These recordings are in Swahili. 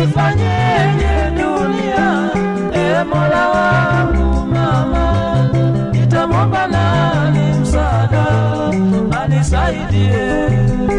nifanyeje dunia e mola wangu mama nitamwomba nani msaada anisaidie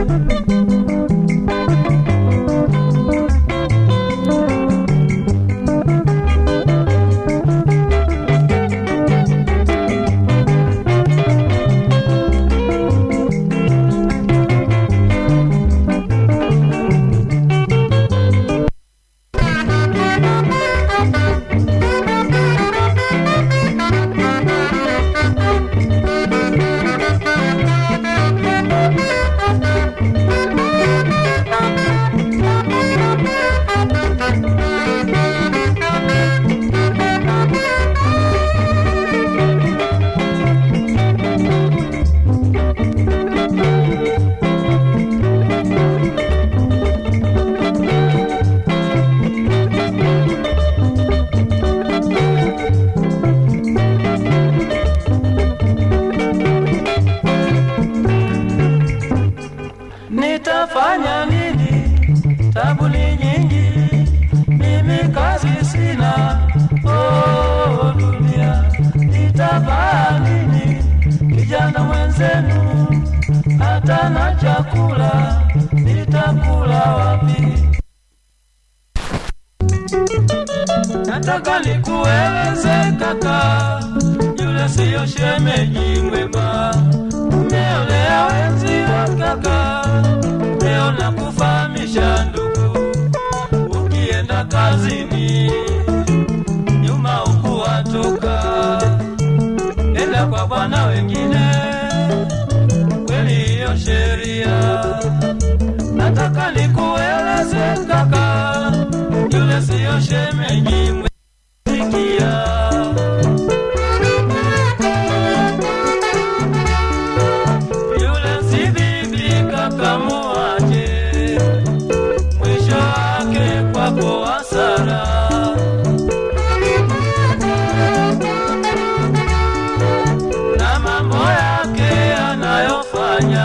nitafanya nini? Tabu ni nyingi, mimi kazi sina. Oh, dunia, nitavaa nini? Kijana mwenzenu hata na chakula nitakula wapi? Nataka nikueleze kaka, yule siyo shemeji mwema, umeolea wenzi wa kaka. Leo nakufahamisha ndugu, ukienda kazini nyuma ukuwatoka, enda kwa bwana wengine, kweli hiyo sheria. Nataka nikueleze kaka, yule siyo shemeji mwema. Sikia. Yule si bibi kaka muache, mwisho wake kwako hasara. Na mambo yake anayofanya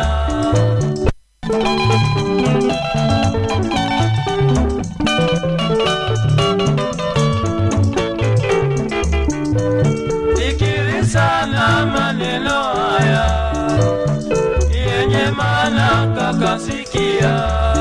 Fikiri sana maneno haya yenye maana kakasikia